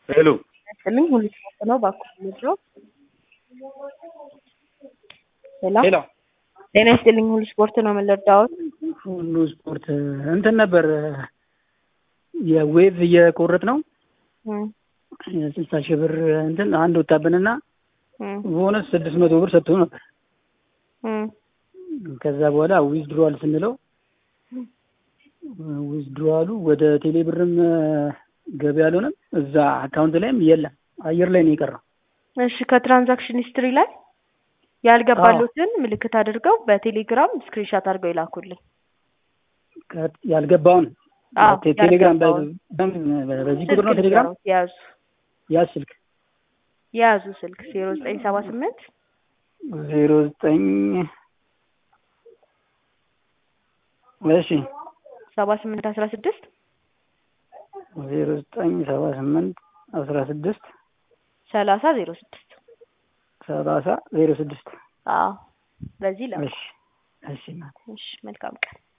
ሄሎ ስልኝ ሁሉ ስፖርት ነው ባኩ ምድሮ ሄሎ ሄሎ ጤና ይስጥልኝ ሁሉ ስፖርት ነው የምንረዳዎት ሁሉ ስፖርት እንትን ነበር የዌቭ እየቆረጥ ነው የስልሳ ሺህ ብር እንትን አንድ ወጣብንና ቦነስ ስድስት መቶ ብር ሰጥቶ ነበር። ከዛ በኋላ ዊዝድሮዋል ስንለው ዊዝድሮዋሉ ወደ ቴሌ ብርም ገቢ አልሆነም፣ እዛ አካውንት ላይም የለም፣ አየር ላይ ነው የቀረው። እሺ ከትራንዛክሽን ሂስትሪ ላይ ያልገባሉትን ምልክት አድርገው በቴሌግራም ስክሪንሻት አድርገው ይላኩልኝ። ከ- ያልገባውን አዎ፣ ቴ- ቴሌግራም በ- ያልገባውን። በ- በዚህ ቁጥር ነው ቴሌግራም የያዙ ያዝ ስልክ የያዙ ስልክ ዜሮ ዘጠኝ ሰባ ስምንት ዜሮ ዘጠኝ እሺ ሰባ ስምንት አስራ ስድስት ዜሮ ዘጠኝ ሰባ ስምንት አስራ ስድስት ሰላሳ ዜሮ ስድስት ሰላሳ ዜሮ ስድስት አዎ በዚህ ላ እሺ እሺ እናቴ። እሺ መልካም ቀን